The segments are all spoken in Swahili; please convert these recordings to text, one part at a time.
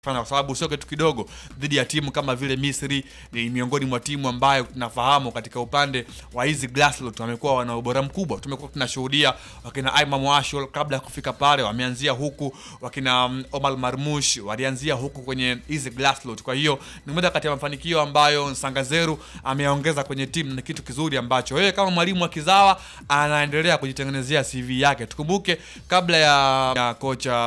fanya kwa sababu sio kitu kidogo dhidi ya timu kama vile Misri. Ni miongoni mwa timu ambayo tunafahamu katika upande wa hizi Glassloot wamekuwa wana ubora mkubwa. Tumekuwa tunashuhudia wakina Imam Ashol kabla ya kufika pale wameanzia huku, wakina um, Omar Marmush walianzia huku kwenye hizi Glassloot. Kwa hiyo ni moja kati ya mafanikio ambayo Sangazeru ameongeza kwenye timu, ni kitu kizuri ambacho yeye kama mwalimu wa kizawa anaendelea kujitengenezea CV yake. Tukumbuke kabla ya, ya kocha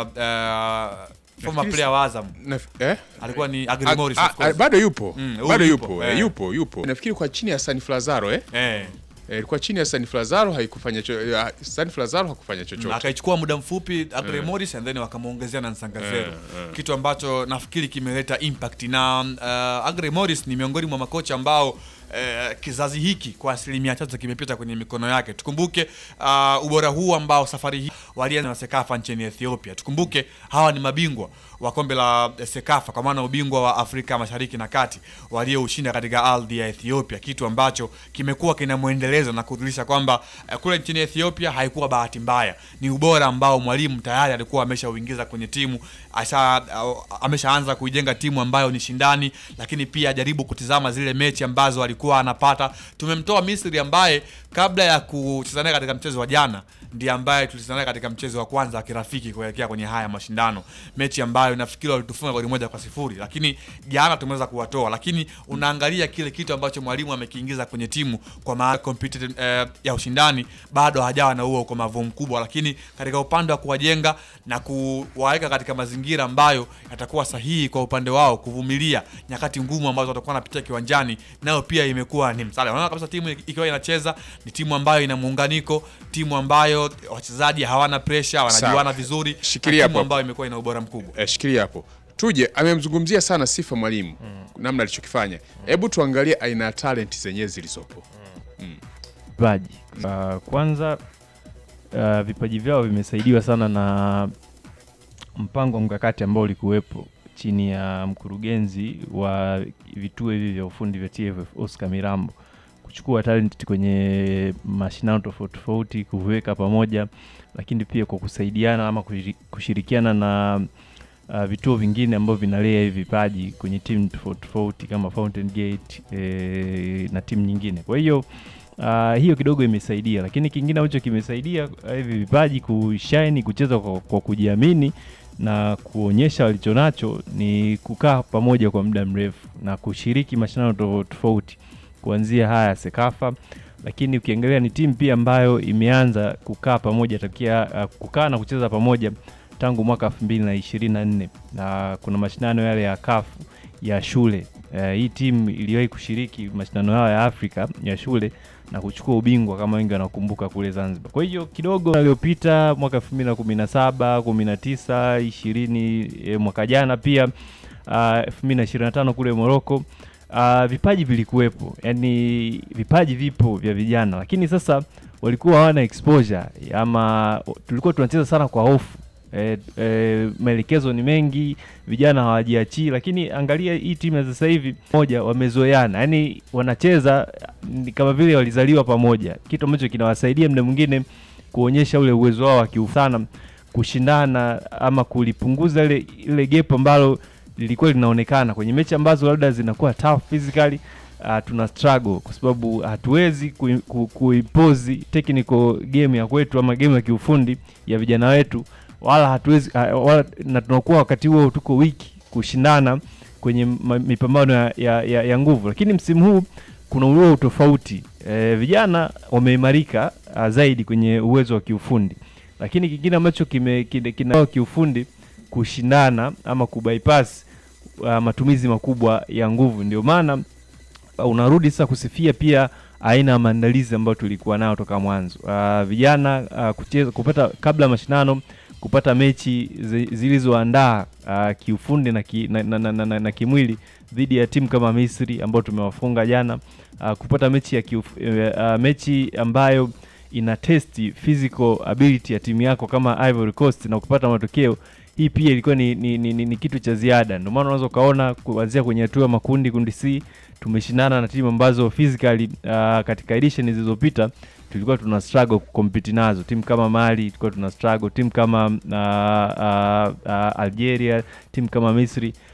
uh, former Nafikiri- player wa Azam Naf- eh? alikuwa ni A- Agri Morris a- of course. a- bado yupo Mm, huyu bado yupo, yupo eh. eh, yupo yupo nafikiri kwa chini ya Sanif Lazaro eh? Eh, Eh, ilikuwa chini ya Sanif Lazaro haikufanya cho, eh, Sanif Lazaro hakufanya chochote akaichukua muda mfupi Agri Morris and then wakamwongezea na Nsangazero Eh, eh. kitu ambacho nafikiri kimeleta impact na uh, Agri Morris ni miongoni mwa makocha ambao eh, kizazi hiki kwa asilimia chache kimepita kwenye mikono yake. Tukumbuke uh, ubora huu ambao safari hii walianza na Sekafa nchini Ethiopia. Tukumbuke hawa ni mabingwa wa kombe la Sekafa kwa maana ubingwa wa Afrika Mashariki na Kati walioushinda katika ardhi ya Ethiopia, kitu ambacho kimekuwa kina mwendelezo na kudhihirisha kwamba eh, kule nchini Ethiopia haikuwa bahati mbaya, ni ubora ambao mwalimu tayari alikuwa ameshauingiza kwenye timu, asha ameshaanza kuijenga timu ambayo ni shindani, lakini pia ajaribu kutizama zile mechi ambazo alikuwa anapata. Tumemtoa Misri ambaye kabla ya kucheza naye katika mchezo wa jana ndiye ambaye tulicheza naye katika mchezo wa kwanza wa kirafiki kuelekea kwenye haya mashindano, mechi ambayo nafikiri walitufunga goli moja kwa sifuri, lakini jana tumeweza kuwatoa. Lakini unaangalia kile kitu ambacho mwalimu amekiingiza kwenye timu kwa maana competitive eh, ya ushindani, bado hajawa na huo ukomavu mkubwa, lakini katika upande wa kuwajenga na kuwaweka katika mazingira ambayo yatakuwa sahihi kwa upande wao kuvumilia nyakati ngumu ambazo watakuwa wanapitia kiwanjani, nayo pia imekuwa ni msaada. Unaona kabisa timu ikiwa inacheza ni timu ambayo ina muunganiko, timu ambayo wachezaji hawana pressure, wanajuana Sawa. vizuri, Shikilia na hapo timu hapo. ambayo imekuwa ina ubora mkubwa. eh, shikilia hapo tuje amemzungumzia sana sifa mwalimu namna alichokifanya hebu tuangalie aina ya talent zenyewe zilizopo vipaji. Uh, kwanza uh, vipaji vyao vimesaidiwa sana na mpango mkakati ambao ulikuwepo chini ya mkurugenzi wa vituo hivi vya ufundi vya TFF Oscar Mirambo kuchukua talent kwenye mashindano tofauti tofauti, kuviweka pamoja, lakini pia kwa kusaidiana ama kushiri- kushirikiana na uh, vituo vingine ambavyo vinalea hivi vipaji kwenye timu tofauti tofauti kama Fountain Gate eh, na timu nyingine. Kwa hiyo Uh, hiyo kidogo imesaidia, lakini kingine ambacho kimesaidia uh, hivi vipaji kushine, kucheza kwa, kwa kujiamini na kuonyesha walichonacho ni kukaa pamoja kwa muda mrefu na kushiriki mashindano tofauti tofauti kuanzia haya ya Sekafa, lakini ukiangalia ni timu pia ambayo imeanza kukaa pamoja takia uh, kukaa na kucheza pamoja tangu mwaka 2024 na kuna mashindano yale ya kafu ya shule. Uh, hii timu iliwahi kushiriki mashindano hayo ya Afrika ya shule na kuchukua ubingwa kama wengi wanakumbuka kule Zanzibar. Kwa hiyo kidogo aliyopita mwaka 2017, 19, 20 eh, mwaka jana pia uh, 2025 kule Morocco uh, vipaji vilikuwepo, yani vipaji vipo vya vijana, lakini sasa walikuwa hawana exposure ama tulikuwa tunacheza sana kwa hofu. E, e, maelekezo ni mengi, vijana hawajiachii, lakini angalia hii timu ya sasa hivi moja, wamezoeana, yani wanacheza ni kama vile walizaliwa pamoja, kitu ambacho kinawasaidia muda mwingine kuonyesha ule uwezo wao wa kiufu sana kushindana ama kulipunguza ile ile gap ambalo lilikuwa linaonekana kwenye mechi ambazo labda zinakuwa tough physically. Uh, tuna struggle kwa sababu hatuwezi kui- ku- kuimpose technical game ya kwetu ama game ya kiufundi ya vijana wetu, wala hatuwezi uh, wala, na tunakuwa wakati huo tuko wiki kushindana kwenye ma- mipambano ya, ya, ya, ya nguvu, lakini msimu huu kuna huo utofauti e, vijana wameimarika uh, zaidi kwenye uwezo wa kiufundi, lakini kingine ambacho kime kina, kina kiufundi kushindana ama kubypass uh, matumizi makubwa ya nguvu, ndio maana uh, unarudi sasa kusifia pia aina ya maandalizi ambayo tulikuwa nayo toka mwanzo. Uh, vijana uh, kucheza kupata kabla ya mashindano kupata mechi zi- zilizoandaa uh, kiufundi na, ki, na, na, na, na, na, na kimwili dhidi ya timu kama Misri ambao tumewafunga jana uh, kupata mechi ya kiuf, uh, mechi ambayo ina testi physical ability ya timu yako kama Ivory Coast na kupata matokeo hii pia ilikuwa ni, ni, ni, ni, ni kitu cha ziada. Ndio maana unaweza ukaona kuanzia kwenye hatua ya makundi, kundi C tumeshindana na timu ambazo physically uh, katika edition zilizopita tulikuwa tuna struggle kukompiti nazo timu kama mali tulikuwa tuna struggle timu kama uh, uh, uh, algeria timu kama misri